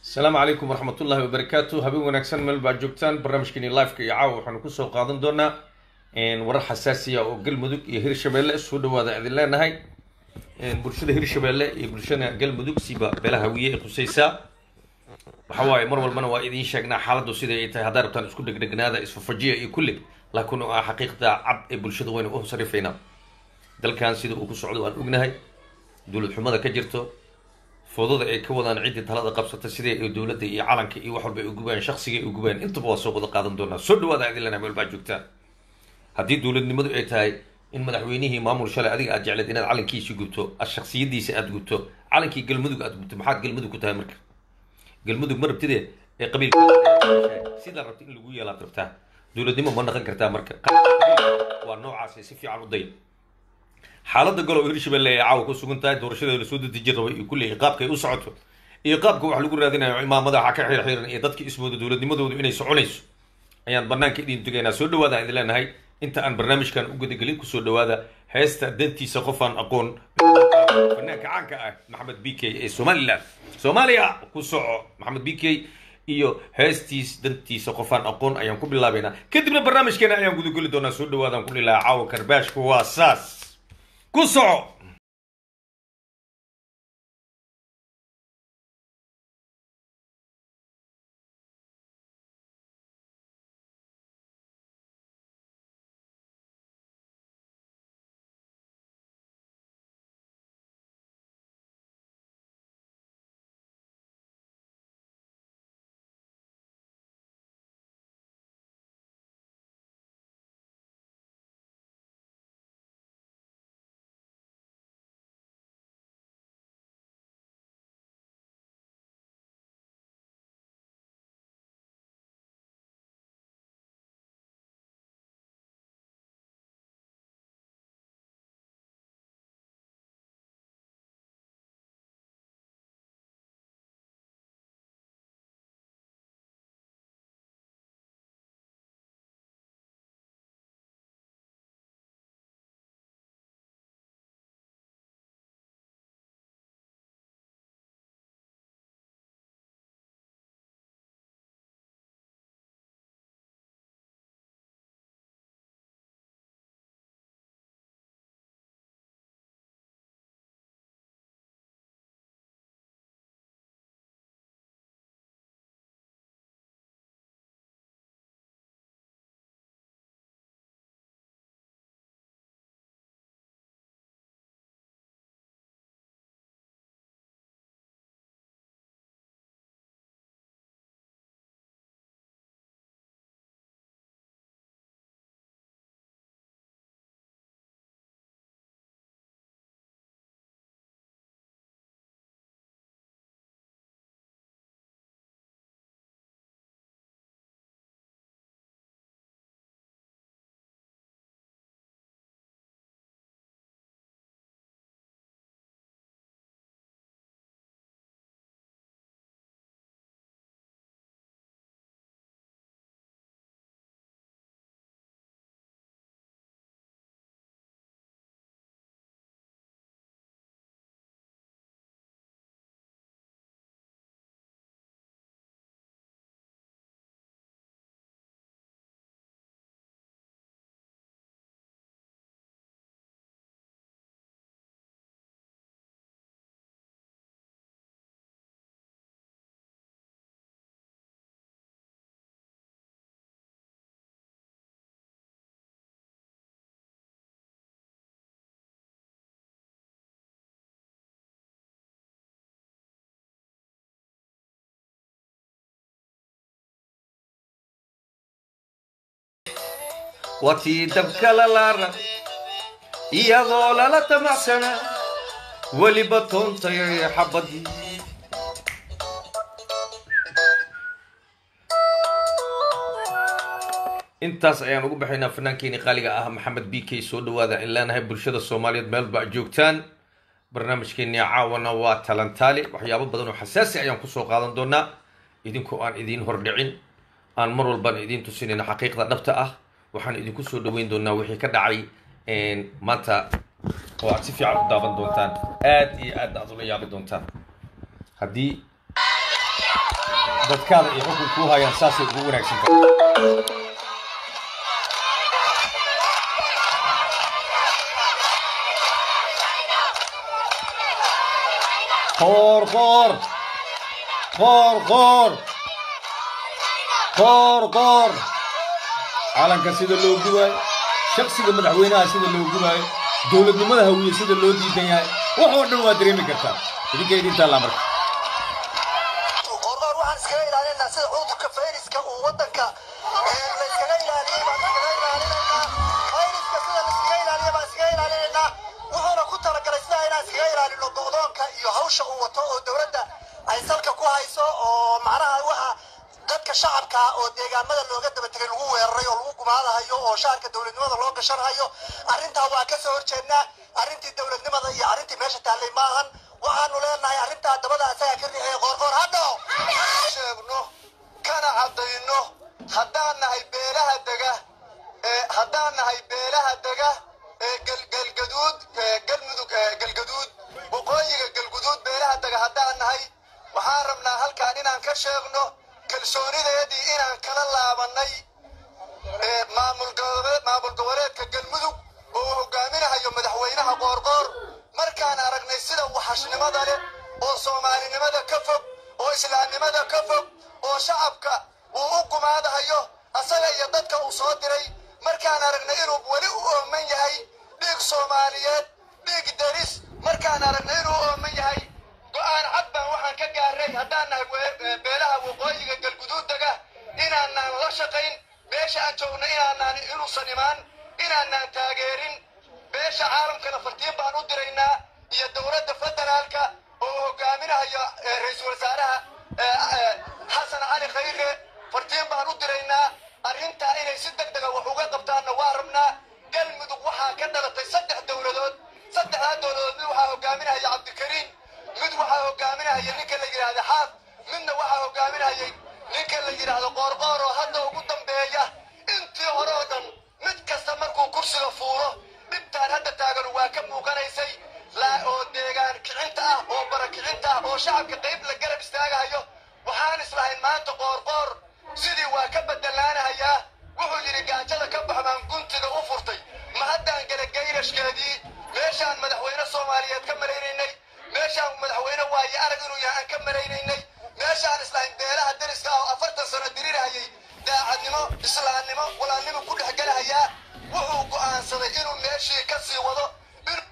asalaamu calaykum waraxmatullahi wabarakaatu habeen wanaagsan meel baa joogtaan barnaamijkeeni liveka iyo caawa waxaanu kusoo qaadan doonaa warar xasaasiya oo galmudug iyo hirshabeelle soo dhawaada idin leenahay bulshada hirshabeelle iyo bulshada galmudug siba beelaha hawiye ee khusaysaa waxa waaye mar walbana waa idiin sheegnaa xaaladdu siday ay tahay haddaa rabtaan isku dhegdhegnaada isfafajiya iyo kulli laakiin oo ah xaqiiqda cad ee bulshada waynu u sarifaynaa dalkan sida uu ku socdo waan ognahay dowlad xumada ka jirto foodada ay ka wadaan ciddii talada qabsata sidee ay dowladda iyo calanka iyo wax walba ay ugubaan shaksiga ay ugubaan intaba waa soo wada qaadan doonaa soo dhawaada idin lena meel baa joogtaan haddii dowladnimadu ay tahay in madaxweynihii maamul shalay adiga aad jecleed inaad calankiisi gubto ad shaksiyadiisa aad gubto calankii galmudug aad gubto maxaad galmudug ku tahay marka galmudug ma rabtide ee qabiilka sidaa rabta in lagu yeelaad rabtaa dowladnimo ma naqan kartaa marka waa noocaas si fiican u day xaaladda golow hirshabelle ee caawa ku sugan tahay doorashadeeda lasoo dadejin rabay iyo kulley qaabka ay u socoto iyo qaabka wax lagu raadinayo imaamada waxa ka xirxiran iyo dadka ismooda dowladnimadoodu inay soconayso ayaan banaanka idin tugaynaa soo dhawaada idin leenahay inta aan barnaamijkan u gudagelin kusoo dhawaada heesta dantiisa qofaan aqoon fanaanka caanka ah maxamed b k ee somalilan soomaaliya ku soco maxamed b k iyo heestiis dantiisa qofaan aqoon ayaan ku bilaabaynaa kadibna barnaamijkeena ayaan gudageli doonaa soo dhawaadaan ku dhilaha caawa karbaashka waa saas ku soco watii dabka lalaara iyadoo lala tamacsana weliba toontay xabadii intaas ayaan ugu baxaynaa fannaankeeni qaaliga ah maxamed b k soo dhawaada in leenahay bulshada soomaaliyeed meel ba joogtaan barnaamijkeeni caawana waa talantaali waxyaabo badan oo xasaasi ayaan kusoo qaadan doonaa idinkoo aan idiin hordhicin aan mar walbaan idiin tusinayna xaqiiqda dhabta ah waxaan idinku soo dhaweyn doonaa wixii ka dhacay maanta oo aad si fiican u daawan doontaan aad iyo aadna aad ula yaabi doontaan haddii dadkaada iyo xukunka u hayaan saasay ugu wanaagsan tahay qoor qoor qoor qoor qoor qoor calanka sida loo gubaayo shaksiga madaxweynaha sida loo gubaayo dowladnimada hawiye sida loo diidan yahay wax oo dhan waa dareemi kartaa idinka idintaa laa marka qoorqoor waxaan iskaga ilaalinaa sida cudurka fayraska uu wadanka la iskaga ilaaliyey baan iskaga ilaalinaynaa fayraska sida la iskaga ilaaliya baan iskaga ilaalinaynaa wuxuuna ku talagalay sidaa inaan iskaga ilaalino go'doonka iyo hawsha uu wato oo dowladda ay salka ku hayso oo macnaha waxa dadka shacabka oo deegaamada looga daba tegay lagu weeraray oo lagu gumaadahayo oo shaarka dowladnimada loo gashanayo arrintaa waa ka soo horjeednaa arrintii dowladnimada iyo arrintii meesha taallay maahan waxaanu leenahay arrintaa dabada asagaa ka riixaya qoorqoor hadho sheegno kana caddayno haddaan nahay beelaha dega ee haddaan nahay beelaha dega ee galgalgaduud ee galmudug ee galgaduud waqooyiga galguduud beelaha dega haddaan nahay waxaan rabnaa halkaan inaan ka sheegno kalsoonideedii inaan kala laabannay ee maamul goboleed maamul goboleedka galmudug oo uu hogaaminahayo madaxweynaha qoorqoor markaan aragnay sida waxashnimada leh oo soomaalinimada ka fog oo islaamnimada ka fog oo shacabka uu u gumaadahayo asaga iyo dadka uu soo diray markaan aragnay inuu weli u ooman yahay dhiig soomaaliyeed dhiig deris markaan aragnay inuu ooman yahay go'aan cad baan waxaan ka gaaray haddaan nahay we- beelaha waqooyiga galguduudaga inaanaan la shaqayn beesha aan joogno inaanaan inuusan imaan inaanaan taageerin beesha caalamkana fartiin baan u diraynaa iyo dowladda federaalka oo uu hogaaminahayo eh, ra-iisul wasaaraha eh, eh, xasan cali khayre fartiin baan u diraynaa arrintaa inay si deg dega wax uga qabtaanna waa rabnaa galmudug waxaa ka dhalatay saddex dowladood saddexdaa dowladood mid waxaa hogaaminahaya cabdikariim mid waxaa hogaaminahaya ninka la yidhaahda xaaf midna waxaa hogaaminahayay ninka la yidhaahdo qoorqoor oo hadda ugu dambeeya intii hore oo dhan mid kasta markuu kursiga fuulo dhibtaan hadda taagan waa ka muuqanaysay laa oo deegaan kicinta ah oo bara kicinta ah oo shacabka qayb la garab istaagahayo waxaan islahayn maanta qoorqoor sidii waa ka bedelaanahayaa wuxuu yidhi gaajada ka bax baan guntiga u furtay ma haddaan gala gayrashkeedii meeshaan madaxweyne soomaaliyeed ka malaynaynay meeshaan madaxweyne waaye arag inuu yahay aan ka malaynaynay meeshaan islahayn beelaha deriska ah oo afartan sano dirirahayay daacadnimo islaamnimo walaalnimo ku dhex galahayaa wuxuu go'aansaday inuu meeshii ka sii wado inuu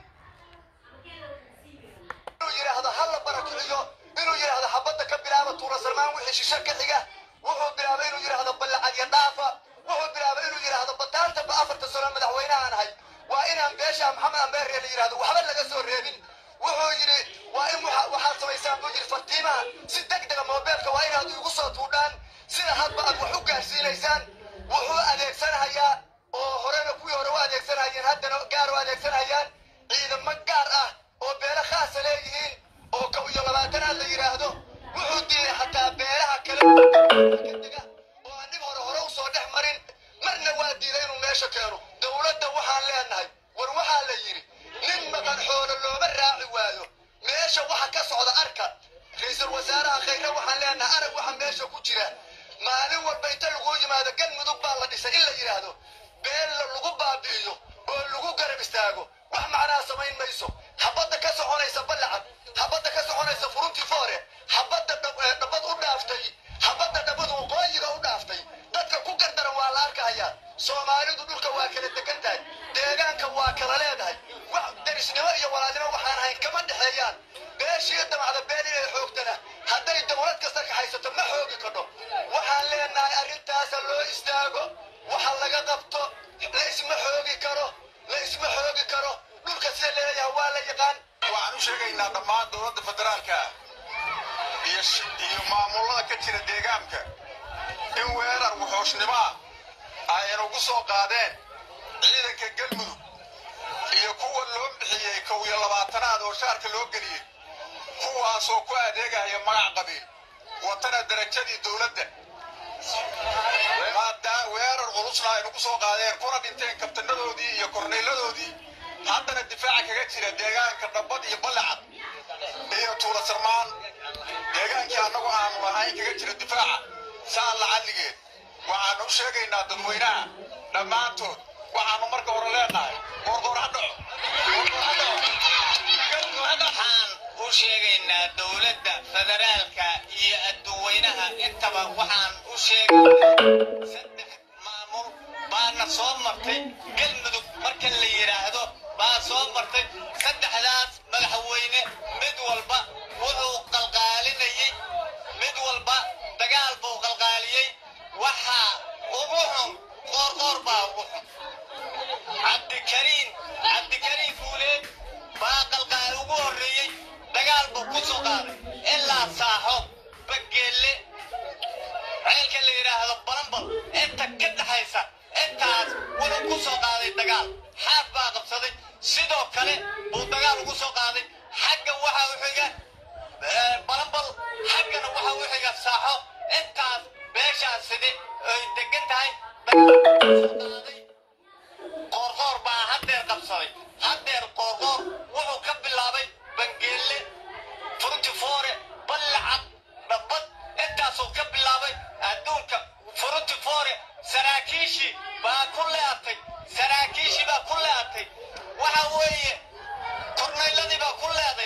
inuu yidhaahdo halla barakiciyo inuu yidhaahdo xabadda ka bilaaba tuura salmaan wixii shisho ka xiga wuxuu bilaabay inuu yidhaahdo ballacad iyo dhaafa wuxuu bilaabay inuu yidhaahdo bataanta ba afarta sano madaxweynahaan ahay waa inaan beesha maxamed ambeere la yidhaahdo waxba laga soo reebin wuxuu yidhi waa in waxa- waxaad samaysaan buu yidhi fartiimaha si deg dega moobeelka waa inaad igu soo tuudhaan sida hadba aad wax u gaarsiinaysaan wuxuu adeegsanahayaa oo horena kuwii hore u adeegsanayeen haddana gaar u adeegsanayaan ciidamo gaar ah oo beelo khaasa leeyihiin oo kow iyo labaatanaad la yidhaahdo wuxuu diiday xataa beelaha kale ka dega oo aan dhib hore hore usoo dhex marin marna waa diiday inuu meesha keeno dowladda waxaan leenahay war waxaa la yidhi nin maqan xoolo looma raaci waayo meesha waxa ka socda arka ra-iisul wasaaraha khayre waxaan leenahay arag waxa meesha ku jira maalin walba inta lagu yimaado galmudug baa la dhisay in la yidhaahdo beel lagu baabi'iyo oo lagu garab istaago wax macnaha samayn mayso xabadda ka soconaysa ballacad xabadda ka soconaysa furuntii foore xabadda dhab- eh, dhabbad u dhaaftay xabadda dhabbadu waqooyiga u dhaaftay dadka ku gardaran waa la arkahayaa soomaalidu dhulka waa kala degan tahay deegaanka waa kala leedahay wax derisnimo iyo walaalnimo waxaan ahayn kama dhexeeyaan beeshii damacda been inay xoogtana hadday dowlad kasta ka haysato ma xoogi kadho waxaan leenahay arrintaasa loo istaago waxa laga qabto la isma xoogi karo la isma xoogi karo dhulka sida leeyahay waa la yaqaan waxaan u sheegaynaa dhammaan dowladda federaalka iyo sh- iyo maamulada ka jira deegaanka in weerar wuxuushnimo ah ay ugu soo qaadeen ciidanka galmudug iyo kuwa loo bixiyey kow iyo labaatanaad oo shaarka loo geliyey kuwaasoo ku adeegaya magac qabiil watana darajadii dowladda maadaa weerar culusna ay nagu soo qaadeen kuna dhinteen kabtanadoodii iyo korneyladoodii haddana difaaca kaga jira deegaanka dhabbad iyo ballacad iyo tuula sarmaan deegaankii annagu aanu lahayn kaga jira difaaca saan lacalligeed waxaanu u sheegaynaa dadweynaha dhammaantood waxaanu marka hore leenahay qoorqoor ha dhaco qoorqoor ha dhaco waxaan u sheegaynaa dowladda federaalka iyo adduweynaha intaba waxaan u sheegaynaa saddex maamul baana soo martay galmudug marka la yidhaahdo baa soo martay saddexdaas madaxweyne mid walba wuxuu qalqaalinayey mid walba dagaal buu qalqaaliyey waxaa ugu xun qoorqoor baa ugu xun cabdikariin cabdikariin fuuleed baa qalqaal ugu horreeyey dagaal buu ku soo qaaday ilaa saaxo bageelle ceelka la yidhaahdo balambal inta ka dhaxaysa intaas wuxuu ku soo qaaday dagaal xaaf baa qabsaday sidoo kale buu dagaal ugu soo qaaday xagga waxa u xiga eh, balambal xaggana waxa u xiga saaxo intaas beeshaas side ay degan tahay dagaal buu ku soo qaaday qoorqoor baa haddeer qabsaday haddeer qoorqoor wuxuu ka bilaabay bangeelle furtifoore ballacad dhabbad intaasuu ka bilaabay adduunka furtifoore saraakiishii baa ku leeatay saraakiishii baa ku leeatay waxa weeye kornayladii baa ku leeday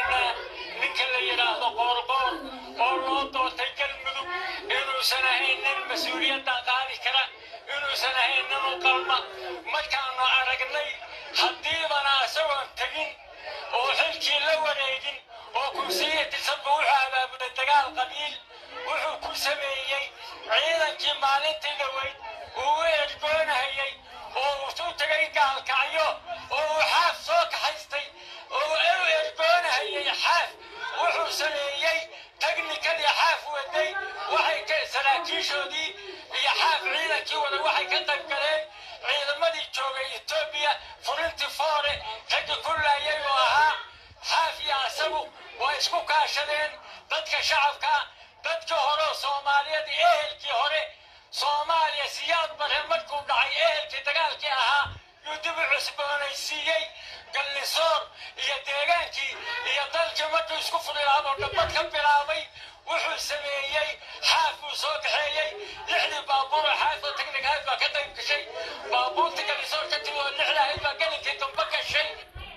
ninka la yidhaahdo qoorqoor oo loo doortay galmudug inuusan ahayn nin mas-uuliyadda qaadi kara inuusan ahayn nin u qalma markaanu aragnay haddiibana isagoon tegin oo xilkii la wareegin oo kursiya tirsanba wuxuu abaabulay dagaal qabiil wuxuu ku sameeyey ciidankii maalintii dhaweyd uu u ergoonahayey oo uu u tegay gaalkacyo oo uu xaaf soo kaxaystay oo uu u ergoonahayey xaaf wuxuu sameeyey teknikadii xaaf waday waxay ka saraakiishoodii iyo xaaf ciidankii wada waxay ka qayb galeen ciidamadii joogay etoobiya furintii foore raggi ku laayay oo ahaa xaaf iyo asagu waa isku kaashadeen dadka shacabka dadka hore oo soomaaliyeed ehelkii hore soomaaliya siyaad bare markuu dhacay ehelkii dagaalkii ahaa yuu dib u cusboonaysiiyey gallisoor iyo deegaankii iyo dalkii markuu isku furilaaboo dhabbad ka bilaabay wuxuu sameeyey xaaf buu soo kaxeeyey lixdii baabuur oo xaaf oo teknik ahayd baa ka qayb gashay baabuurtii gallisoor ka timi oo lixda ahayd baa gelinkii dambe gashay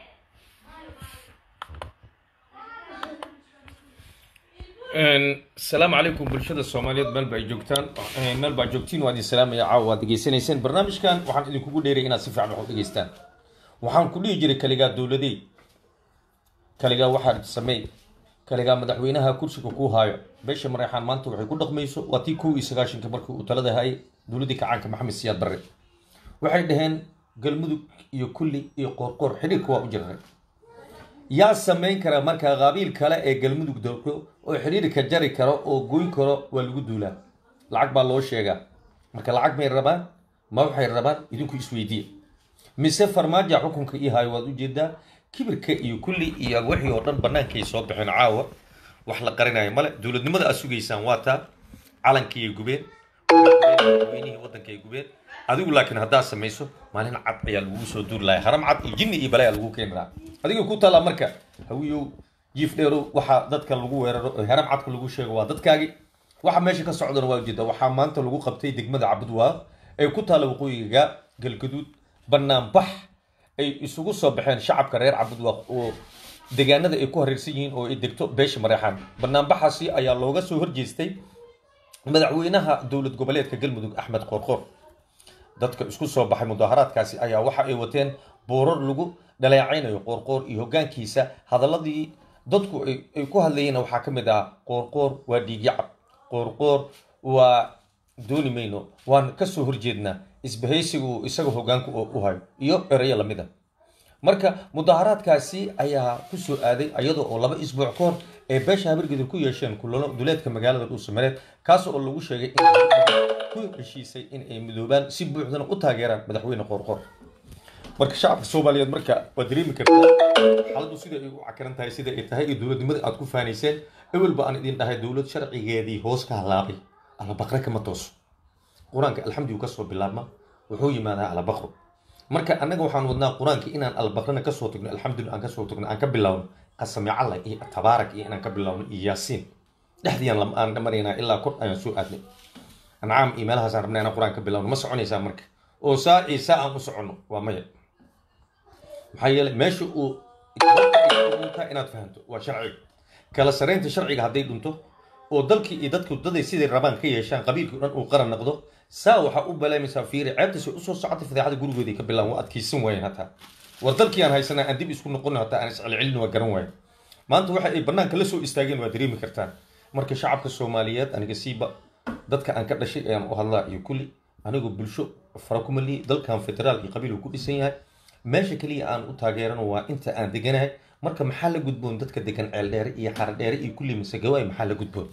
asalaamu calaykum bulshada soomaaliyeed meel ba ay joogtaan meel baa joogtiin waa idin salaamaya caawa waad degeysanayseen barnaamijkan waxaan idinkugu dheeray inaad si fiican wax u dhegeystaan waxaan ku dhihi jiray kaligaa dowladey kaligaa waxaad sameey kaligaa madaxweynaha kursiga kuu haayo beesha mareexaan maanta waxay ku dhaqmayso waa tii kow iyo sagaashanka markii uu talada hayay dowladdii kacaanka maxamed siyaad barre waxay dhaheen galmudug iyo kulli iyo qoorqoor xidhiirka waa u jirnay yaa samayn kara markaa qaabiil kale ee galmudug dalko oo xidhiirka jari karo oo goyn karo waa lagu duulaa lacag baa loo sheegaa marka lacag may rabaan ma waxay rabaan idinku isweydiiya mise farmaaja xukunka ii hayo waad ujeedaa kibirka iyo kulli iyo wixii oo dhan bannaankay soo baxeen caawa wax la qarinayo male dowladnimada aad sugaysaan waa taa calankii ay gubeen madaxweynihii waddanka ay gubeen adigu laakiin haddaad samayso maalin cad ayaa lagugu soo duuri lahaa haram cad iyo jinni iyo balaya lagu keeni lahaa adiga ku taallaa marka hawiyow jiif dheerow waxaa dadka lagu weeraro oo haram cadka lagu sheego waa dadkaagi waxa meesha ka socdana waa ujeeda waxaa maanta lagu qabtay degmada cabudwaaq ee ku taalla waqooyiga galgaduud banaanbax ay isugu soo baxeen shacabka reer cabudwaaq oo deegaanada ay ku hareersan yihiin oo ay degto beesha mareexaan banaanbaxaasi ayaa looga soo horjeestay madaxweynaha dowlad goboleedka galmudug axmed qoorqoor dadka isku soo baxay mudaaharaadkaasi ayaa waxa ay wateen boorar lagu dhaleecaynayo qoorqoor iyo hoggaankiisa hadaladii dadku ay ku hadlayeen waxaa ka mid ah qoorqoor waa dhiigyacab qoorqoor waa dooni mayno waan kasoo horjeednaa isbahaysigu isaga hoggaanku u hayo iyo erayo lamid a marka mudaaharaadkaasi ayaa kusoo aaday iyada oo laba isbuuc ka hor ay beesha habirgedir ku yeesheen kulano duleedka magaalada dhuusamareed kaas oo lagu sheegay in ku heshiisay in ay midoobaan si buuxdana u taageeraan madaxweyne qoorqoor marka shacabka soomaaliyeed marka waa dareemi kartaa xaaladdu sida ay u cakaran tahay sida ay tahay iyo dowladnimada aad ku faanayseen ewelba aan idin dhahay dowlad sharcigeedii hoos ka halaabay alla baqre kama tooso qur-aanka alxamdigu kasoo bilaabma wuxuu yimaadaa alla baqro marka annaga waxaan wadnaa qur-aanka inaan albaqrana kasoo tagno alxamdulillah aan kasoo tagno aan ka bilowno qasami calla iyo tabaarak iyo inaan ka bilowno iyo yaasiin dhexdiiaan lam- aan maraynaa ilaa kor ayaan soo aadnay ancaam iyo meelahaasaan rabnaa inaan qur-aan ka bilowno ma soconaysaa marka oo saa iyo saa aan u soconno waa maya maxaa yeelay meesha uu dhuntaa inaad fahanto waa sharciga kala saraynta sharciga hadday dhunto oo dalkii iyo dadku daday siday rabaan ka yeeshaan qabiilkii o dhan uu qaran noqdo saa waxaa u balaamaysaa fiiri ceebtiisa usoo socotay fadeexada gurigooday ka bilaan waa adkaysan waayeen hataa war dalkii aan haysanaa aan dib isku noqono hataa aan iscelcelin waa garan waayen maanta waxa ay banaanka la soo istaageen waa dareemi kartaan marka shacabka soomaaliyeed aniga siiba dadka aan ka dhashay ayaan u hadlaa iyo kulli anigoo bulsho fara kuma lihi dalkan federaal iyo qabiil uu ku dhisan yahay meesha keliya aan u taageerano waa inta aan deganahay marka maxaa la gudboon dadka degan ceeldheere iyo xaradheere iyo kulli masegawaay maxaa la gudboon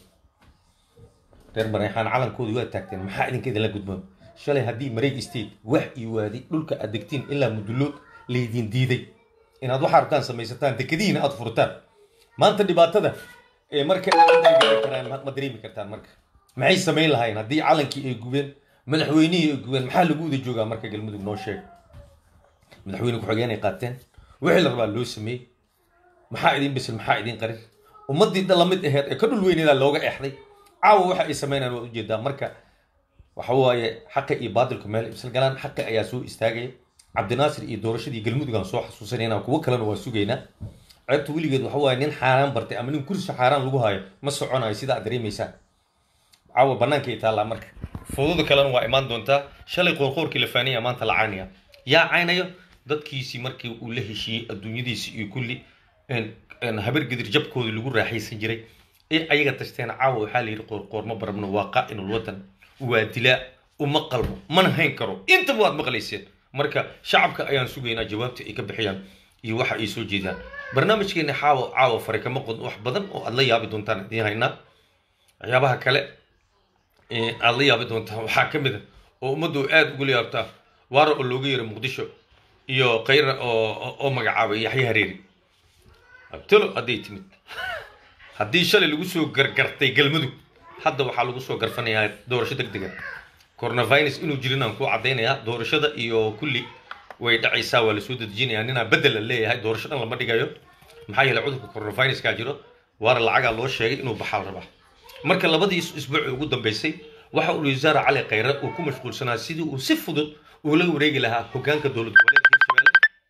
reer mareexaan calankoodii waa taagteen maxaa idinka idinla gudboon shalay haddii mareeg state wax iyo waadi dhulka aad degtiin ilaa mudullood laydin diiday inaad waxa rabtaan samaysataan dekadihiina aad furtaan maanta dhibaatada ee marka ay gaari karaan ma ma dareemi kartaan marka maxay samayn lahaayeen haddii calankii ay gubeen madaxweynihii ay gubeen maxaa lagu wada joogaa marka galmudug noo sheeg madaxweyne ku-xigeenay qaateen wixii la rabaa loo sameeyey maxaa idin bisil maxaa idin qarin ummaddii dhan lamid aheed ee ka dhul weyneedaa looga exday caawa waxa ay sameynayaan waa ujeedaa marka waxa waaye xaqa iyo baadilku meel ibsal galaan xaqa ayaa soo istaagaya cabdinaasir iyo doorashadii galmudug aan soo xasuusanayna kuwo kalena waa sugaynaa ceebta weligeed waxa waaye nin xaaraan bartay ama nin kursi xaaraan lagu hayo ma soconayo sida aad dareemaysaan caawa banaanka ay taallaa marka fudada kalena waa imaan doontaa shalay qoorqoorkii la faanaya maanta la caynaya yaa caynayo dadkiisii markii uu la heshiiyey adduunyadiisi iyo kulli habar gedir jabkoodii lagu raaxaysan jiray ee ayaga tashteen caawa waxaa la yidhi qoorqoor ma barabno waa qaa'inul wadan waa dilaa uma qalmo mana hayn karo intaba waad maqlayseen marka shacabka ayaan sugaynaa jawaabta ay ka bixiyaan iyo waxa ay soo jeedaan barnaamijkeena caawa caawa fare kama qodno wax badan oo aad la yaabi doontaan idiin haynaa waxyaabaha kale ee aad la yaabi doontaan waxaa ka mid a oo ummaddu aada ugu yaabtaa waara oo looga yeero muqdisho iyo kayra oo oo magacaabay yaxya hareeri abtalo hadday timid haddii shalay lagu soo gargartay galmudug hadda waxaa lagu soo garfanayaa doorasho deg dega coronavirus inuu jirin aan ku caddaynayaa doorashada iyo kulli way dhacaysaa waa lasoo dedejinayaa ninaa bedel la leeyahay doorasho dhan lama dhigayo maxaa yeelay cudurka coronaviruskaa jiro waana lacagaa loo sheegay inuu baxaal rabaa marka labadii isbuuc ugu dambeysay waxa uu wasaare cali khayre uu ku mashquulsanaa sidii uu si fudud uu la wareegi lahaa hogaanka dowlad goboleedka hirshabelle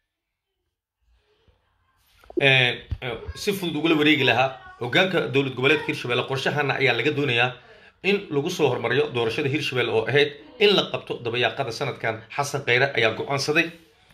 si fudud ugula wareegi lahaa hogaanka dowlad goboleedka hirshabelle qorshahana ayaa laga doonayaa in lagu soo hormariyo doorashada hirshabelle oo ahayd in la qabto dabayaaqada sanadkan xasan khayre ayaa go-aansaday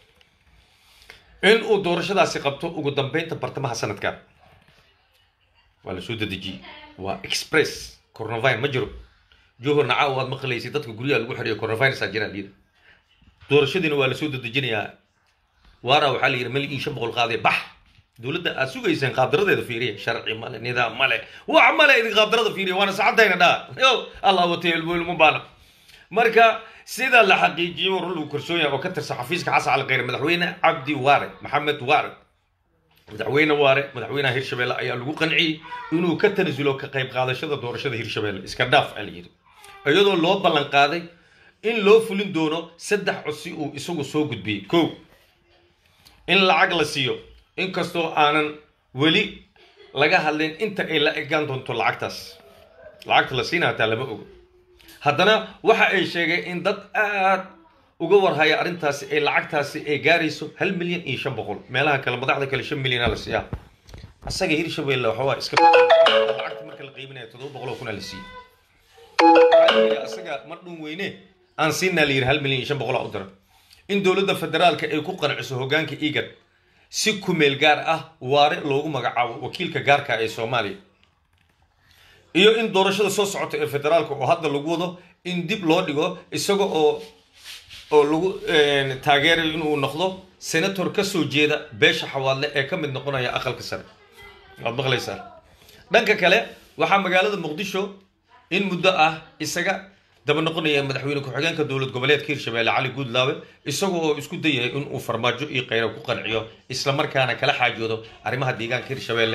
in uu doorashadaasi qabto ugu dambeynta bartamaha sanadkan waa lasoo dedejiyey waa express coronavirus ma jiro johorna caawa waad maqlaysay dadka guryaha lagu xiriyo coronavirus aa jiraa liida doorashadiina waa lasoo dedejinayaa waara waxaa la yidhi mali iyo shan boqol qaadee bax dowladda aad sugayseen qaabdaradeeda fiiriya sharci male nidaam male wax male idin qaabdarada fiiriya waana sacadayna dhaa yo allah watay ilmu baana marka sida la xaqiijiyey war lagu kalsoon yahay oo ka tirsan xafiiska xasan cali khayre madaxweyne cabdi waare maxamed waare madaxweyne waare madaxweynaha hirshabelle ayaa lagu qanciyey inuu ka tanasulo ka qayb qaadashada doorashada hirshabelle iska dhaaf aa la yidhi iyadoo loo ballan qaaday in loo fulin doono saddex codsi uu isagu soo gudbiyey kow in lacag la siiyo inkastoo aanan weli laga hadlin inta ay la egaan doonto lacagtaas lacagta la siina hataa lama ogo haddana waxa ay sheegeen in dad aad uga warhaya arrintaasi ay lacagtaasi ay gaarayso hal milyan iyo shan boqol meelaha kale madaxda kale shan milyana la siiyaa asaga hirshabelle waxawaa iska lacagta marka la qiiminaya toddoba boqol oo kuna la siiyey waxaa la yidhi asaga ma dhun weyne aan siinaa la yidhi hal milyan iyo shan boqol u dira in dowladda federaalka ay ku qanciso hogaanka igad si kumeel gaar ah waare loogu magacaabo wakiilka gaarka ee soomaaliya iyo in doorashada soo socota ee federaalka oo hadda lagu wado in dib loo dhigo isaga oo oo lagu taageerayo inuu noqdo senator ka soo jeeda beesha xawaadle ee ka mid noqonaya aqalka sare waad maqlaysaa dhanka kale waxaa magaalada muqdisho in muddo ah isaga daba noqonaya madaxweyne ku-xigeenka dowlad goboleedka hirshabelle cali guudlaawe isaga oo isku dayaya in uu farmaajo iyo khayra ku qanciyo islamarkaana kala xaajoodo arrimaha deegaanka hirshabelle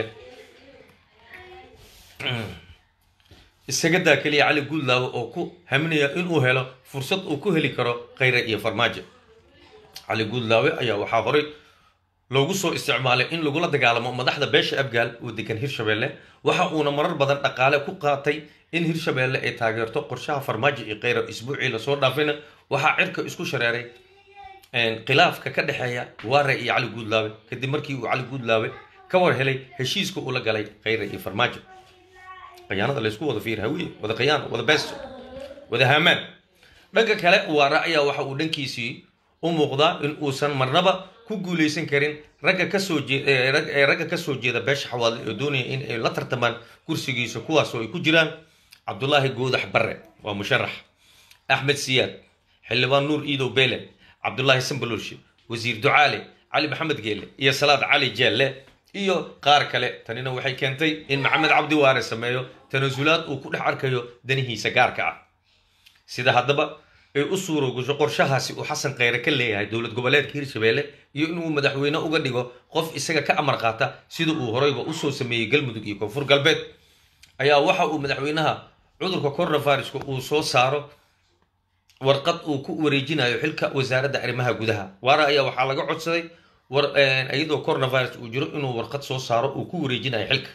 isaga daa keliya cali guudlaawe oo ku haminaya inuu helo fursad uu ku heli karo khayra iyo farmaajo cali guudlaawe ayaa waxaa horey loogu soo isticmaalay in lagula dagaalamo madaxda beesha abgaal oo degan hirshabeelle waxa uuna marar badan dhaqaale ku qaatay in hirshabeelle ay taageerto qorshaha farmaajo iyo kheyra isbuucii lasoo dhaafayna waxaa cirka isku shareeray khilaafka ka dhexeeya waare iyo cali guudlaawe kadib markii uu cali guudlaawe ka war helay heshiiska uu la galay kheyra iyo farmaajo khiyaanada laysku wada fiir hawiye wada khiyaan wada beesto wada haamaan dhanka kale waare ayaa waxa uu dhankiisii u muuqdaa in uusan marnaba ku guuleysan karin ragga kasoo jeee ragga kasoo jeeda beesha xawaadle oo doonaya in ay la tartamaan kursigiisa kuwaasoo ay ku jiraan cabdulaahi goodax barre waa musharax axmed siyaad xildhibaan nuur iidow beele cabdulaahi sambalolshe wasiir ducaale cali maxamed geele iyo salaad cali jeelle iyo qaar kale tanina waxay keentay in maxamed cabdi waare sameeyo tanasulaad uu ku dhex arkayo danihiisa gaarka ah sida haddaba ay u suurogasho qorshahaasi uu xasan kheyre ka leeyahay dowlad goboleedka hirshabeelle iyo inuu madaxweyne uga dhigo qof isaga ka amar qaata sida uu horeyba usoo sameeyey galmudug iyo koonfur galbeed ayaa waxa uu madaxweynaha cudurka coronaviruska uu soo saaro warqad uu ku wareejinayo xilka wasaaradda arrimaha gudaha waara ayaa waxaa laga codsaday iyadoo coronavirus uu jiro inuu warqad soo saaro uu ku wareejinayo xilka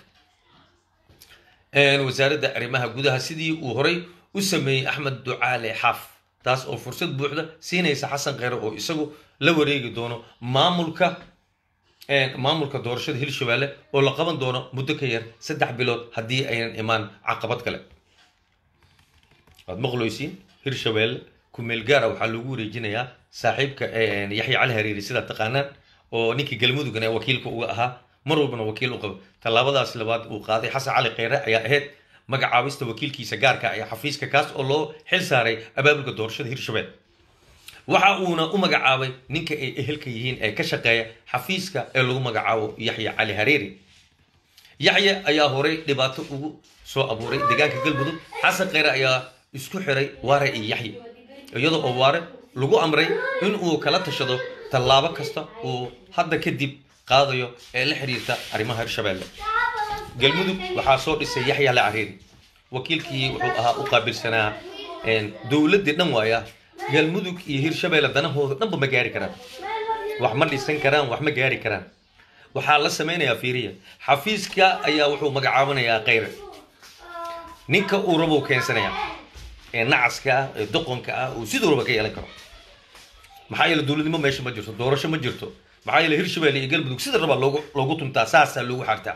wasaaradda arrimaha gudaha sidii uu horey u sameeyey axmed ducaale xaaf taas oo fursad buuxda siinaysa xasan kheyre oo isagu la wareegi doono maamulka maamulka doorashada hirshabeelle oo la qaban doono muddo ka yar saddex bilood haddii aynan imaan caqabad kale waad maqloysiin hirshabeelle kumeel gaara waxaa loogu wareejinayaa saaxiibka yaxya cali hariiri sidaa taqaanaan oo ninkii galmudugana wakiilka uga ahaa mar walbana wakiil u qabo tallaabadaas labaad uu qaaday xasan cali kheyre ayaa ahayd magacaabista wakiilkiisa gaarka ee xafiiska kaas oo loo xil saaray abaabulka doorashada hirshabelle waxa uuna u magacaabay ninka ay ehelka yihiin ee ka shaqeeya xafiiska ee lagu magacaabo yaxya cali hareeri yaxya ayaa horey dhibaato ugu soo abuuray deegaanka galmudug xasan kheyre ayaa isku xiray waare iyo yaxya iyadoo oo waare lagu amray in uu kala tashado tallaabo kasta uu hadda kadib qaadayo ee la xiriirta arrimaha hirshabelle galmudug waxaa soo dhisay yaxya la cariiri wakiilkii wuxuu ahaa u qaabilsanaa dowladdii dhan waaya galmudug iyo hirshabeelle danahooda dhanba ma gaari karaan wax ma dhisan karaan wax ma gaari karaan waxaa la samaynayaa fiiriya xafiiska ayaa wuxuu magacaabanayaa kheyre ninka uu rabou keensanayaa ee nacaska ah ee doqonka ah uu siduu raba ka yeelan karo maxaa yeele dowladnimo meesha ma jirto doorasho ma jirto maxaa yeele hirshabeelle iyo galmudug sida rabaa loogu loogu tuntaa saasaa loogu xartaa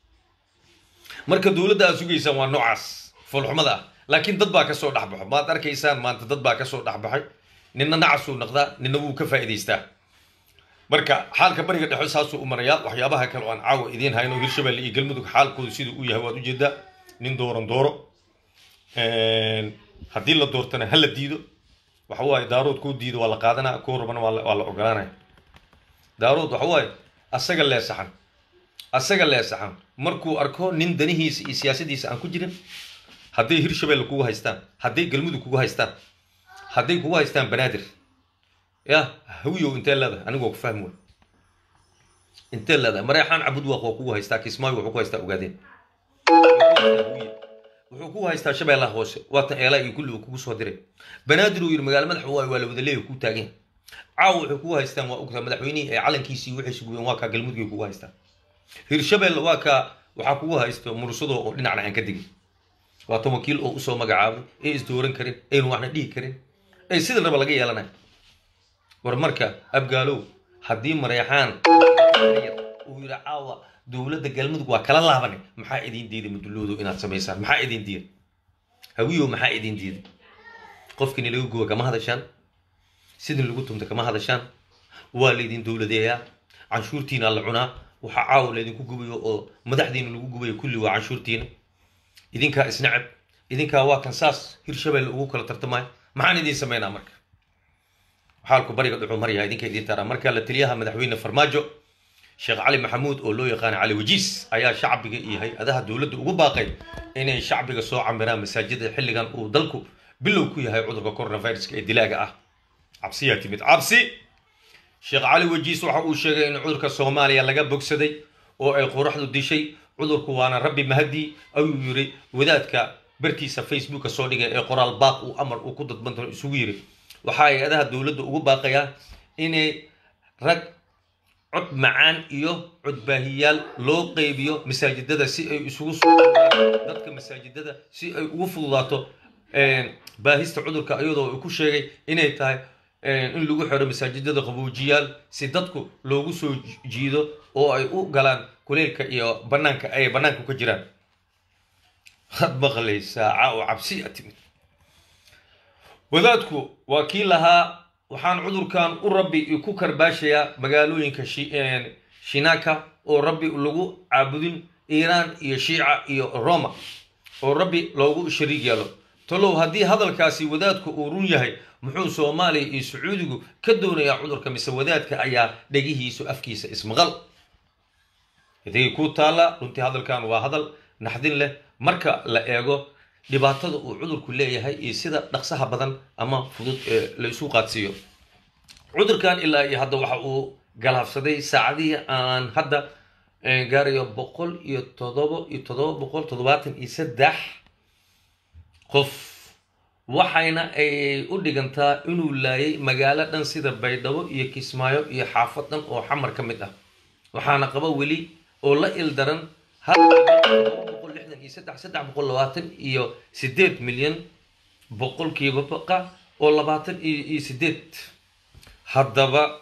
marka dowladda aad sugaysaan waa noocaas foolxumada ah laakiin dad baa kasoo dhexbaxo maad arkaysaan maanta dad baa kasoo dhexbaxay nina nacasuu naqdaa nina wuu ka faa'idaystaa marka xaalka bariga dhexe saasuu u marayaa waxyaabaha kale oo aan caawa idiin hayno hirshabelle iyo galmudug xaalkooda siduu u yahay waad ujeedaa nin dooran dooro haddii la doortana ha la diido waxa waaye daarood kuu diido waa la qaadanaa kuu rabana waa la ogolaanaya daarood waxa waaye asaga leesaxan asaga leesaxan markuu arko nin danihiisa iyo siyaasadiisa aan ku jirin hadday hirshabelle kugu haystaan hadday galmudug kugu haystaan hadday kugu haystaan banaadir ya hawiyow intee leedahay anigoo ku fahmi way intee leedahay mareexaan cabud waaq waa kugu haystaa kismaayo wuxuu ku haystaa ogaadeen wuxuu kugu haystaa shabeellaha hoose waatan eelaa iyo kulli uu kugu soo diray banaadir uu yidhi magaalo madaxa waayo waa la wada leeya kuu taagan caawa waxay kugu haystaan waa ogtaa madaxweynihii ee calankiisii waxay suguyeen waa kaa galmudugay kugu haystaan hirshabelle waa kaa waxaa kugu haysto mursadoo oo dhinacna aan ka digin waatan wakiil oo usoo magacaabay ee isdooran karin aynu waxna dhihi karin ee sida raba laga yeelanaya war marka abgaalow haddii mareexaan uu yidhi caawa dowladda galmudug waa kala laabanay maxaa idiin diiday mudulloodo inaad samaysaan maxaa idiin diiday hawiyow maxaa idiin diiday qofkini laga guba kama hadashaan sidin lagu tumta kama hadashaan waa laydin dowladeeyaa canshuurtiina la cunaa waxaa caawa laydinku gubayo oo madaxdiina lagu gubayo kulli waa canshuurtiina idinkaa isnacab idinkaa waa kan saas hirshabelle ugu kala tartamaya maxaan idiin samaynaa marka xaalku bariga dhuxuu maryaha idinka idiin taraa marka la taliyaha madaxweyne farmaajo sheekh cali maxamuud oo loo yaqaana cali wajiis ayaa shacbiga iyo hay-adaha dowladda ugu baaqay inay shacbiga soo camiraan masaajida xilligan uu dalku bilow ku yahay cudurka coronaviruska ee dilaaga ah cabsiyaa timid cabsi sheekh cali wajiis waxa uu sheegay in cudurka soomaaliya laga bogsaday oo ay qoraxdu dishay cudurku waana rabbi mahadii ayuu yiri wadaadka bartiisa facebooka soo dhigay ee qoraal baaq uu amar uu ku dadbanto isugu yiri waxaa hay-adaha dowladda ugu baaqayaa inay rag cod macaan iyo codbaahiyaal loo qeybiyo masaajidada si ay isugu soo dadka masaajidada si ay ugu fududaato baahista cudurka iyadoo uu ku sheegay inay tahay in lagu xiro masaajidada qaboojiyaal si dadku loogu soo jiido oo ay u galaan kuleylka iyo banaanka ay banaanka ka jiraan had maqlaysaa caa oo cabsi a timid wadaadku waa kii lahaa waxaan cudurkan u rabbi ku karbaashayaa magaalooyinka shinaka oo rabbi lagu caabudin iiraan iyo shiica iyo roma oo rabbi loogu shariig yeelo talow haddii hadalkaasi wadaadku uu run yahay muxuu soomaaliya iyo sacuudigu ka doonayaa cudurka mise wadaadka ayaa dhegihiisu afkiisa ismaqal idigay ku taalla runtii hadalkan waa hadal naxdin leh marka la eego dhibaatada uu cudurku leeyahay iyo sida dhaqsaha badan ama fudud ee la isu qaadsiiyo cudurkan ilaa iyo hadda waxa uu galaafsaday saacadihii aan hadda gaarayo boqol iyo todobo iyo todoba boqol toddobaatan iyo saddex qof waxayna ay u dhigantaa inuu laayay magaalo dhan sida baydhabo iyo kismaayo iyo xaafad dhan oo xamar ka mid ah waxaana qaba weli oo la ildaran hal boqol lixdan iyo saddex saddex boqol labaatan iyo sideed milyan boqolkiiba baqa oo labaatan iyo sideed haddaba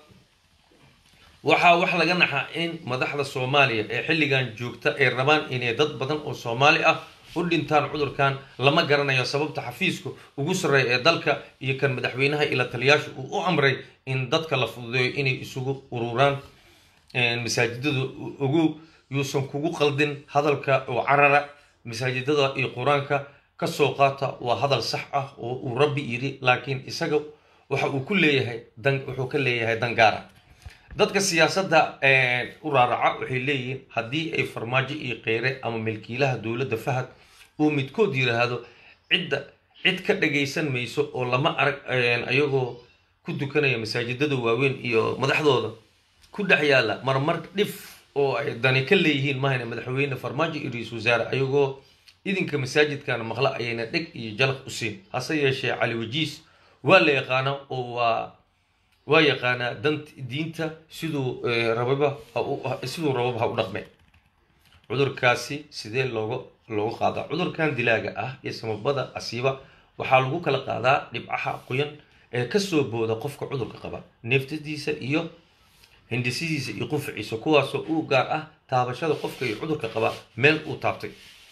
waxaa wax laga naxaa in madaxda soomaaliya ee xilligan joogta ay rabaan inay dad badan oo soomaali ah u dhintaan cudurkan lama garanayo sababta xafiisku ugu sarreeya ee dalka iyo kan madaxweynaha ila taliyaashu uu u amray in dadka la fududeeyo inay isugu ururaan masaajidada ugu yuusan kugu qaldin hadalka oo carara masaajidada iyo qur-aanka kasoo qaata waa hadal sax ah oo uu rabbi yidhi laakiin isaga waxa uu ku leeyahay dan wuxuu ka leeyahay dangaara dadka siyaasadda u raaraca waxay leeyihiin haddii ay farmaajo iyo kheyre ama milkiilaha dowladda fahad uu midkood yidhaahdo cidda cid ka dhagaysan mayso oo lama arag ayagoo ku dukanaya masaajidada waaweyn iyo madaxdooda ku dhex yaalla marmar dhif oo ay dani ka leeyihiin mahayna madaxweyne farmaajo iyo ra-iisul wasaare ayagoo idinka masaajidkana maqla ayayna dheg iyo jalaq u siin hase yeeshee cali wajiis waa la yaqaana oo waa waa yaqaanaa dant diinta siduu rababa siduu rababa ha u dhaqme cudurkaasi sidee looga looga qaadaa cudurkan dilaaga ah iyo samabada asiiba waxaa lagu kala qaadaa dhibcaha qoyan ee kasoo booda qofka cudurka qaba neeftadiisa iyo hindisidiisa iyo qufaciisa kuwaasoo u gaar ah taabashada qofka iyo cudurka qaba meel uu taabtay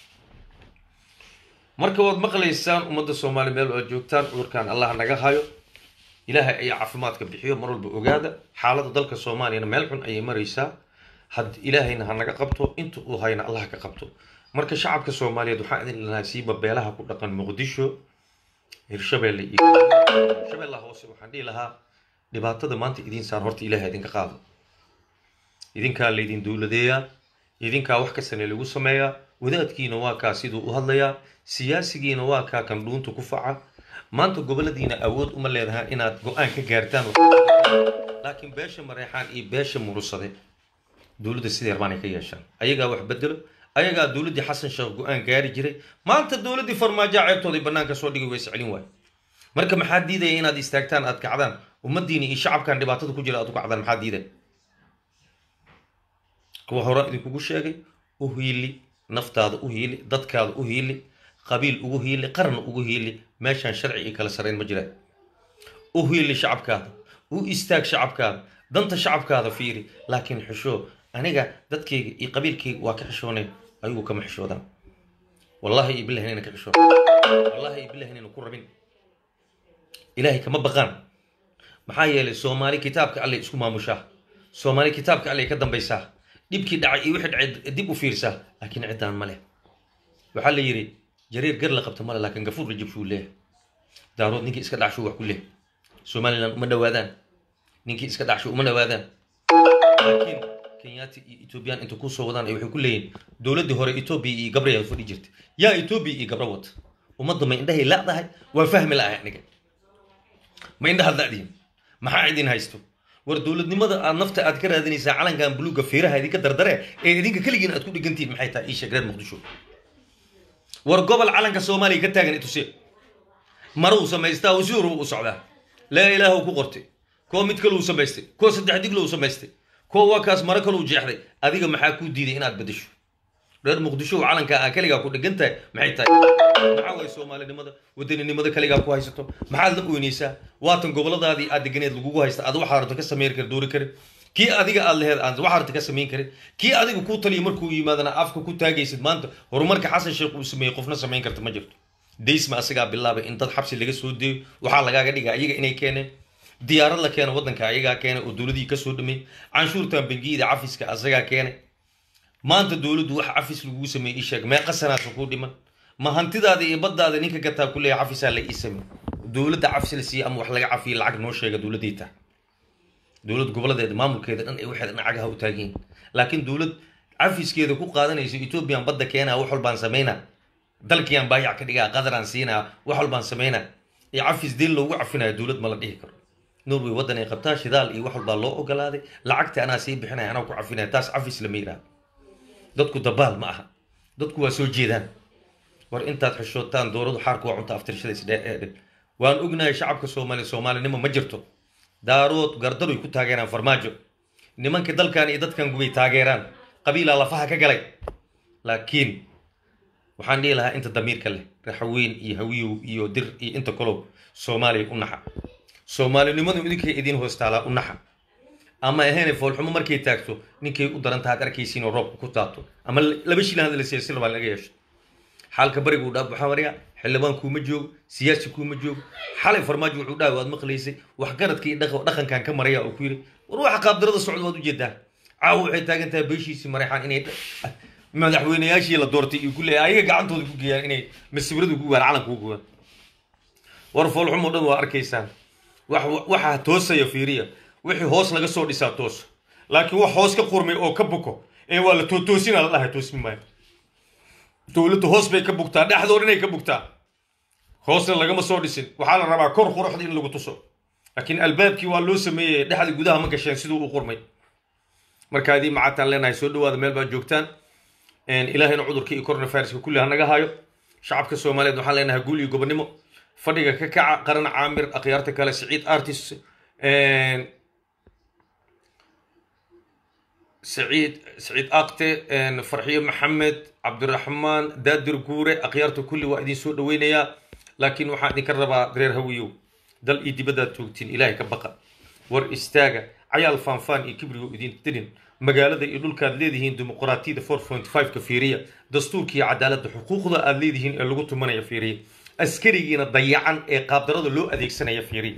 marka waad maqlaysaan ummadda soomaaliya meel waad joogtaan cudurkan allah naga hayo ilaahay ayaa caafimaadka bixiyo mar walba ogaada xaaladda dalka soomaaliyana meel xun ayay maraysaa had ilaahayna ha naga qabto inta uu hayna allah ka qabto marka shacabka soomaaliyeed waxaan idin lanahay siiba beelaha ku dhaqan muqdisho hirshabeelle iyo shabeellaha hoose waxaan dhihi lahaa dhibaatada maanta idiin saar horta ilaahay idinka qaado idinkaa laydin dowladeeyaa idinkaa wax kastana lagu sameeyaa wadaadkiina waa kaa siduu u hadlayaa siyaasigiina waa kaa kan dhuunta ku faca maanta goboladiina awood uma leedaha inaad go-aan ka gaartaan laakiin beesha mareexaan iyo beesha murusade dowladda sidii rabaan ay ka yeeshaan ayagaa wax bedelo ayagaa dowladdii xasan sheekh go-aan gaari jiray maanta dowladdii farmaajoa ceebtooday banaanka soo dhigay way iscelin waay marka maxaa diidaya inaad istaagtaan aad kacdaan ummadiina iyo shacabkan dhibaatada ku jira aad u kacdaan maxaa diidaya kuwa hore idinkugu sheegay u hiili naftaada u hiili dadkaada u hiili qabiil ugu hiili qaran ugu hiili meeshaan sharci iyo kala sarayn ma jiraan u hiili shacabkaada u istaag shacabkaada danta shacabkaada fiiri laakiin xishoo aniga dadkayga iyo qabiilkayga waa ka xishoonay ayagu kama xishoodaan wallahi iyo billahi inayna ka xishoon wallahi iyo billahi inayna ku rabin ilaahay kama baqaan maxaa yeelay soomaali kitaabka allay isku maamushaa soomaali kitaabka allay ka dambaysaa dhibkii dhacay iyo wixii dhacay dib u fiirsaa laakiin ciddaan ma leh waxaa la yidhi jariir gar la qabta male laakiin gafuur la jabshuu leeyahay daarood ninkii iska dhacshuu wax ku leeyahay somaliland uma dhawaadaan ninkii iska dhacshuu uma dhawaadaan laakiin kenyaati iyo ethoobiyan inta kusoo wadaan ay waxay ku leeyihin dowladdii hore etoobiya iyo gabrayaa fadhi jirtay yaa etoobiya iyo gabra wata ummadda ma indhahay la'dahay waa fahmi la'ahay aniga ma indhahaad la'dihin maxaa idin haysto war dowladnimada aad nafta aad ka raadinaysaa calankan buluuga feeraha idinka dardare ee idinka keligiin aad ku dhigantihin maxay tahay ii sheeg reer muqdisho war gobol calanka soomaaliya ka taagan ituse maruu samaystaa oo si horuu u socdaa laa ilaahu ku qortay kuwa mid kale uu samaystay kuwa saddex diglo uu samaystay kuwa waa kaas maro kale uu jeexday adiga maxaa kuu diiday inaad bedesho reer muqdisho oo calanka ah kaligaa ku dhegan tahay maxay tahay maxaa waay soomaalinimada wadaninimada kaligaa ku haysato maxaad la oynaysaa waatan goboladaadii aad deganeed lagugu haysta aad waxaa rabto ka samayn kari doori karin kii adiga aad laheed aan waxaa rabto ka samayn karin kii adiga kuu taliya markuu yimaadana afka ku taagaysid maanta horumarka xasan sheekh uu sameeyey qofna samayn karta ma jirto daysma asagaa bilaabay in dad xabsi laga soo deeyo waxaa lagaaga dhigaa iyaga inay keeneen diyaarad la keena waddanka ayagaa keenay oo dowladii kasoo dhameeyey canshuurtan bangiyada cafiska asagaa keenay maanta dowladdu wax cafis lagugu sameeyey ii sheeg meeqa sanaasa kuu dhiman ma hantidaada iyo baddaada ninka gataa ku leeyahay cafisaa la ii sameey dowladda cafis la siiya ama wax laga cafiyo lacag noo sheega dowladdii tahay dowlad gobolladeeda maamulkeeda dhan ay waxeeda dhinacagaha u taagiin laakiin dowlad cafiskeeda ku qaadanayso ethoobiyan badda keenaa wax walbaan samaynaa dalkiyaan baayac ka dhigaa qadaraan siinaa wax walbaan samaynaa iyo cafis deen loogu cafinayo dowlad ma la dhihi karo norway waddan ay qabtaa shidaal iyo wax walbaa loo ogolaaday lacagta anaa sii bixinaya anaa ku cafinaya taas cafis lama yidhaahdo dadku dabaal ma aha dadku waa soo jeedaan war intaad xishootaan dooradu xaarku waa cunta aftirshada isdheedhen waan ognahay shacabka soomaaliya soomaalinimo ma jirto daarood gardaroy ku taageeraan farmaajo nimanka dalkan iyo dadkan gubay taageeraan qabiilaa lafaha ka galay laakiin waxaan dhihi lahaa inta damiirka leh raxaweyn iyo hawiyow iyo dir iyo inta kalow soomaaliya u naxa soomaalinimadu idinkay idiin hoostaalaa u naxa ama ahayn foolxumo markay taagto ninkay u daran tahaad arkaysiin oo roobka ku taabto ama laba shilin hadda la siiya si labaa laga yeesho xaalka bariga uu dhaaf waxaa maraya xildhibaan kuuma joogo siyaasi kuuma joogo xalay farmaajo wuxuu dhahay waad maqlaysay waxgaradka iyo dhaqankan ka maraya oo ku yidhi war waxa qaabdarada socda waad ujeedaa caawa waxay taagan tahay beeshiisii mareexaan inay madaxweynayaashii la doortay iyo ku leeyahay ayaga gacantooda ku geeyaan inay masawiradu ku gaan calanka ku gugaan war foolxumo dhan waa arkaysaan wax waxaa toosaya fiiriya wixii hoos laga soo dhisaa toos laakiin wax hoos ka qurmay oo ka buko ee waa la tootoosinaa la dhahay toosmi maayo dowladdu hoos bay ka bugtaa dhexdood inay ka bugtaa hoosna lagama soo dhisin waxaa la rabaa kor quruxda in lagu tuso laakiin albaabkii waa loo sameeyey dhexda gudaha ma gasheen siduu u qurmay marka adii macataan leenahay soo dhawaada meel baad joogtaan ilaahayna cudurka iyo coronaviruska kulli ha naga hayo shacabka soomaaliyeed waxaan leenahay guul iyo gobonimo fadhiga ka kaca qaran caamir akhyaarta kale siciid artis سعيد سعيد أقتي فرحية محمد عبد الرحمن دادر قورة أخيارته كل واحد سوء دوينيا لكن واحد نكربا غير هويو دل إيدي بدأ توقتين إلهي كبقى ور استاغا عيال فانفان يكبروا إدين تدين مقالة يقول كاد ليدهين ديمقراطية 4.5 كفيرية دستور كي عدالة حقوق ذا ليدهين اللي قلت من يفيري أسكريين ضيعان إيه قابدرة لو أديك سنة يفيري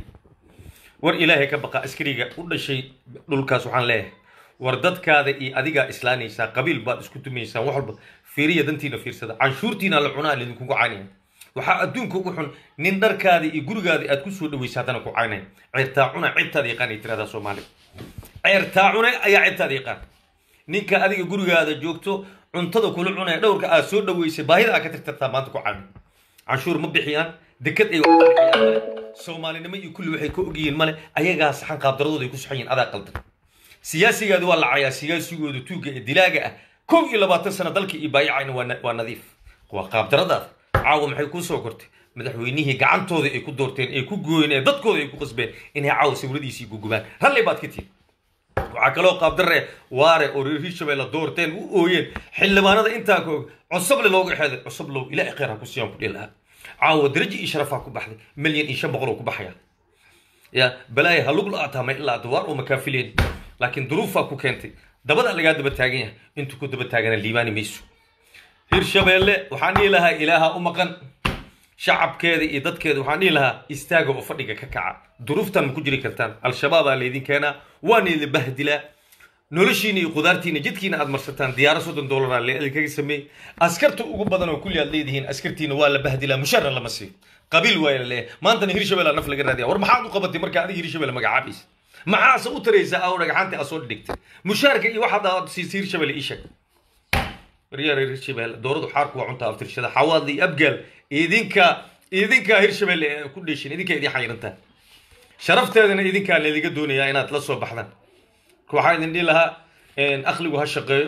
ور إلهي كبقى أسكريga u dhashay dhulkaas waxaan leeyahay war dadkaada iyo adigaa islaanaysaa qabiil baad isku tumaysaan wax walba fiiriya dantiina fiirsada canshuurtiina la cunaa lidinkugu caynaya waxaa adduunka ugu xun nin dharkaada iyo gurigaada aad kusoo dhawaysa haddana ku caynaya ceertaa cuna cibtaada yaqaan ay tiradaa soomaaliya ceertaa cune ayaa cibtaada yaqaan ninka adiga gurigaada joogto cuntada kula cunaya dhowrka aad soo dhaweysay baahida aad ka tirtirtaa maanta ku caynay canshuur ma bixiyaan dekad ay wax ka bixiyaan male soomaalinimo iyo kulli waxay ka ogyihiin male ayagaa saxan qaabdaradooda ay ku saxan yihiin adaa qaldan siyaasigaadu waa lacayaa siyaasigooda tuugga ee dilaaga ah kow iyo labaatan sano dalka iyo baayacayna waa nadiif waa qaabdaradaada caawa maxay kuu soo kortay madaxweynihii gacantooda ay ku doorteen ay ku gooyeen ee dadkooda ay ku qasbeen inay caawa sawiradiisii gugubaan ralli baad ka tihin waxaa kaloo qaabdarre waare oo reer hirshabelle doorteen u ooyeen xildhibaanada intaa ka og cusable looga xeeday cusublow ilaahay khayr ha ku siiyaan ku dhihi lahaa caawa darajo iyo sharafaa ku baxday milyan iyo shan boqol oo ku baxaya ya balaaya ha lug la-aataa ma ilaa duwaar oo makaafileen laakiin duruufaa ku keentay dabada lagaa daba taagan yahay intuu ku daba taagana liibaani mayso hirshabeelle waxaan dhihi lahaa ilaaha u maqan shacabkeeda iyo dadkeeda waxaan dhihi lahaa istaaga oo fadhiga ka kaca duruuftan ma ku jiri kartaan al-shabaabaa laydin keenaa waana idin bahdilaa noloshiina iyo qudaartiina jidkiina aad marsataan diyaaro soddon dollaraa laidinkaga sameeyey askarta ugu badan oo kulli aad leedihiin askartiina waa la bahdilaa mushaara lama siiyo qabiil waa la leeyahay maantana hirshabelle naf laga raadiya war maxaad u qabatay marka adiga hirshabelle magacaabaysa maxaase u taraysaa aw dhagaxaantii aad soo dhigtay mushaarka iyo waxaad aad siisay hirshabelle ii sheeg waryaar hirshabelle dooradu xaarku waa cunta aftirshada xawaad iyo abgaal idinka idinka hirshabelle ee ku dheeshin idinka idin xayirantaa sharafteedana idinkaa laydinga doonayaa inaad la soo baxdaan waxaa idin dhihi lahaa akligu ha shaqeeyo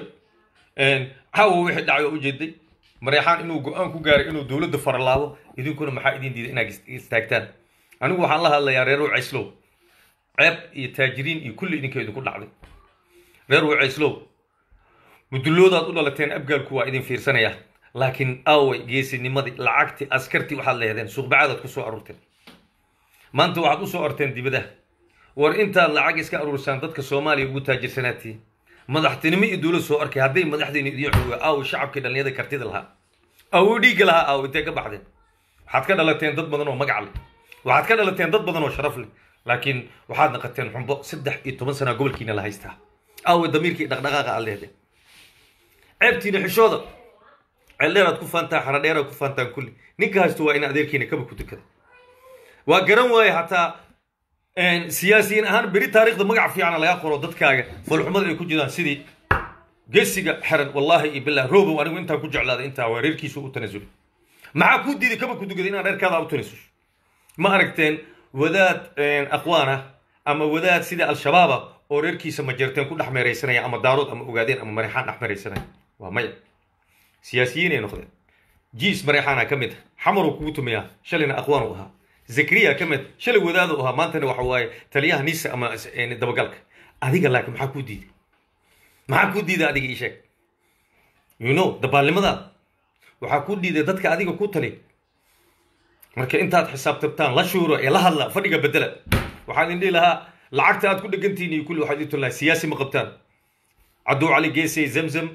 caawa wixii dhacay oo ujeeday mareexaan inuu go-aan ku gaaray inuu dowladda faralaabo idinkuna maxaa idin diiday inaad istaagtaan anigu waxaan la hadlayaa reer cayslow ceeb iyo taajiriin iyo kulli idinka idinku dhacday reer waceyslow muduloodaad u dhalateen abgaalku waa idin fiirsanaya laakiin aaway geesinimadii lacagtii askartii waxaad lehdeen suuqbacadaad ku soo aruurteen maanta waxaad u soo orteen dibadaha war intaad lacag iska aruursaan dadka soomaaliya ugu taajirsanaatiin madaxtinimo iyo dowlad soo arkay hadday madaxdiina idiin xooga aaw shacabkii dhallinyada kartida lahaa aawo dhiigga lahaa aaw intee ka baxdeen waxaad ka dhalateen dad badan oo magac leh waxaad ka dhalateen dad badan oo sharaf leh laakiin waxaad naqateen xumbo saddex iyo toban sana gobolkiina la haystaa aawe damiirkii dhaqdhaqaaqa aad lehdeen ceebtiina xishooda ceeldheeraad ku faantaa xaradheeraad ku faantaan kulli ninka haysto waa in adeerkiina kaba ku tukada waa garan waaye hataa siyaasiyiin ahaan beri taariikhda magac fiicana laga qoro dadkaaga falxumada ay ku jiraan sidii geesiga xeran wallaahi iyo billah robow anigu intaan ku jeclaaday intaa waa reerkiisu u tanasulay maxaa kuu diiday kaba ku dugaday inaad reerkaada u tanasusho ma aragteen wadaad aqwaan ah ama wadaad sida al-shabaaba oo reerkiisa majeerteen ku dhex meeraysanaya ama daarood ama ogaadeen ama mareexaan dhex meeraysanaya waa maya siyaasiyiinay noqdeen jiis mareexaana ka mid ah xamaruu kugu tumayaa shalayna aqwaan u ahaa zakariya ka mid shalay wadaadu ahaa maantana waxa waaye taliyaha nisa ama dabagalka adiga laakiin maxaa kuu diiday maxaa kuu diiday adiga ii sheeg you know dabaalnimadaada waxaa kuu diiday dadka adiga ku tali marka intaad xisaabtabtaan la shuuro ee la hadla fadhiga bedela waxaan idin dhihi lahaa lacagta aad ku dhegantihiin iyo kulli waxaad idin lahaa siyaasi ma qabtaan cabduu cali geesey zamzam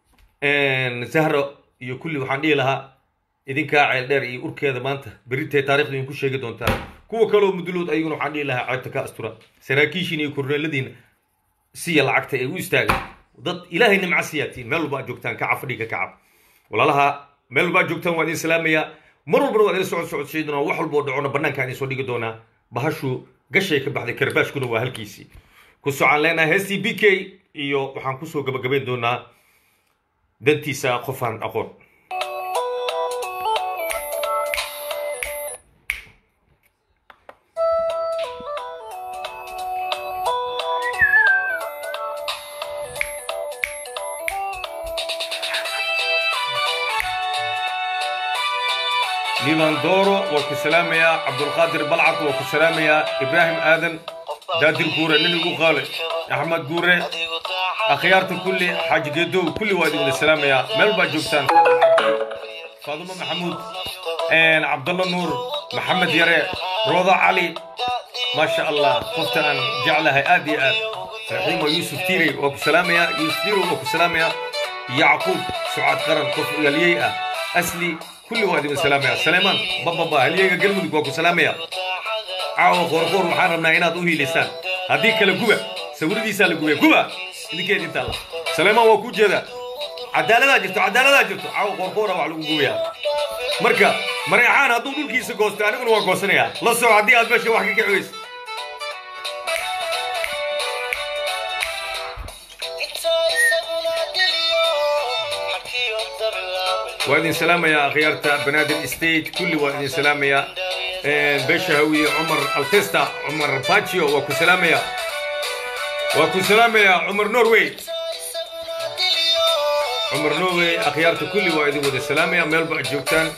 zahro iyo kulli waxaan dhihi lahaa idinkaa ceel dheer iyo urkeeda maanta berintay taarikhda idinku sheegi doontaa kuwa kaloo mudulood ayaguna waxaan dhihi lahaa ceebta ka astura saraakiishiina iyo korneeladiina siya lacagta ee u istaaga dad ilaahay nimca siyaatiin meel walba aad joogtaan kaca fadhiga kaca walaalaha meel walba aad joogtaan waa idin salaamayaa mar walbana waa idin socod socodsiin doonaa wax walba oo dhacona bannaanka idin soo dhigi doonaa bahashu gashay ka baxday karbaashkuna waa halkiisii ku socaan leenahay heestii b k iyo waxaan kusoo gabagabayn doonaa dantiisa qofaan aqoon liban dooro waa ku salaamayaa cabdulqaadir balcad waa ku salaamayaa ibraahim aadan daadir guure nin igu qaale axmed guure akhyaarta kulli xaaji geedow kulli waa idin wada salaamayaa meel baa joogtaan faadumo maxamuud cabdalla nuur maxamed yare rooda cali maasha allah qofta aan jeclahay aad iyo aad raxiimo yuusuf tiirey waa ku salaamayaa yuusuf tiirey waa ku salaamayaa yacquub sucaad qaran qof yaliyey ah asli kulli waa idin salaamaya saleemaan bababa halyeyga galmudug waa ku salaamaya caawa qoorqoor waxaan rabnaa inaad u hiilisaan haddii kale guba sawiradiisaa la gubaya guba idinkeed inta alla saleemaan waa ku jeedaa cadaaladaa jirto cadaaladaa jirto caawa qoorqoora wax lagu gubayaa marka mareexaan hadduu dhulkiisa goosto aniguna waa goosanayaa la soco haddii aad meesha wax ka kiciyeyso waa idin salaamayaa akhyaarta banaadir state kulli waa idin salaamayaa beesha hawiye cumar altesta cumar bacio waa ku salaamayaa waa ku salaamayaa cumar norway cumar norway akhyaarta kulli waa idin wada salaamaya meel ba joogtaan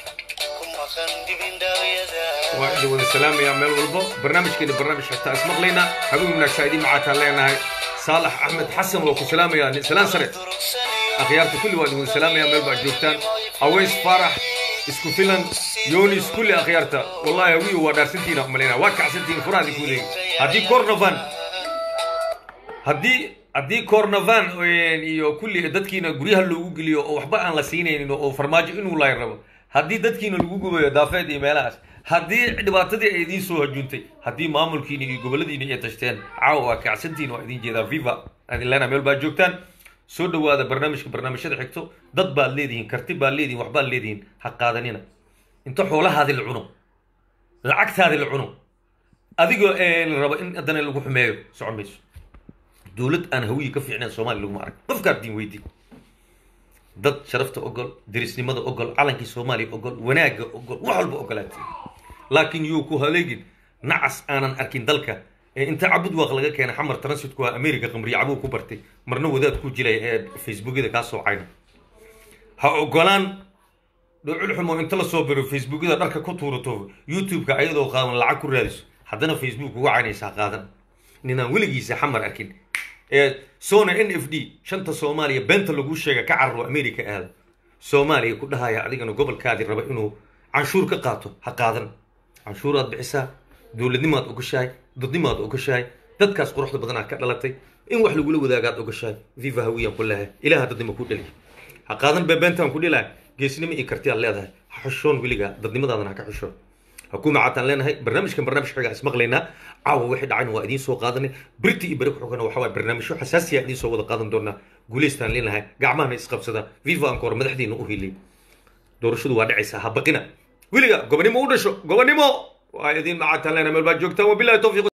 waa idin wada salaamayaa meel walbo barnaamijkeeni barnaamij xigtaa ismaqlayna habeen wanaagsaa idin macaataan leenahay saalax axmed xasan waa ku salaamayaa salaan sare akhyaarta kulli waa idin wada salaamaya meel baa joogtaan aweys faarax isku filan yonis kulli akhyaarta wallahi hawiyo waa dhaarsantiina umalayna waa kacsantiina furaadi kuudeeg haddii cornovan haddii haddii cornovan iyo kulli dadkiina guryaha loogu geliyo oo waxba aan la siinaynin oo farmaajo inuu lay rabo haddii dadkiina lagu gubayo daafeed iyo meelahaas haddii dhibaatadii ay idiin soo hajuuntay haddii maamulkiina iyo goboladiina ay tashteen caawa waa kacsantiina waa idin jeedaa viva adin leena meel baa joogtaan soo dhawaada barnaamijka barnaamijyada xigto dad baad leedihiin karti baad leedihin waxbaad leedihiin ha qaadanina inta xoolahaadi la cuno lacagtaadi la cuno adigoo la rabo in haddana lagu xumeeyo socon mayso dowlad aan hawiyi ka fiicnayn soomaaliya laguma arag qofkaad diin weydi dad sharafta ogol dirisnimada ogol calankii soomaaliya ogol wanaagga ogol wax walba ogolaatay laakiin yuu ku haleegin nacas aanan arkin dalka inta cabud waaq laga keenay xamar transitku waa america qamriye cabuu ku bartay marna wadaad ku jilay ee facebookyada kaa soo cayna ha ogolaan dhocul xumo inta la soo biro facebookyada dharka ku tuurato youtube-ka ayadoo qaawan lacag ku raadiso haddana facebook uga caynaysaa qaadan ninaan weligiisa xamar arkin ee sona n f d shanta soomaaliya beenta laguu sheega ka cararo america aada soomaaliya ku dhahaya adigana gobolkaadii raba inuu canshuur ka qaato ha qaadan canshuuraad bixisaa dowladnimaad ogashahay dadnimaad ogashahay dadkaas quruxda badanaa ka dhalatay in wax lagula wadaagaad ogashahay viva hawiyaan ku leehay ilaha dadnimo ku dhaliya ha qaadan beebeentaan ku dhilahay geesnimo iyo kartiyaad leedahay ha xushoon weligaa dadnimadaadana ha ka xushoon حكومة عطان لنا هاي برنامج كان برنامج حاجة اسمه لنا عاو واحد عين وادين سو قادني بريتي يبرك حكونا وحوا برنامج شو حساسية ادين سو ودا قادن دورنا قوليستان لنا هاي قاع ما نسقب سدا فيفا انكور مدحدين اوهيلي دور شو واد عيسى هبقنا ويلي قبني مو ودشو قبني مو وايدين مع عطان لنا ملبا جوكتا وبالله توفيق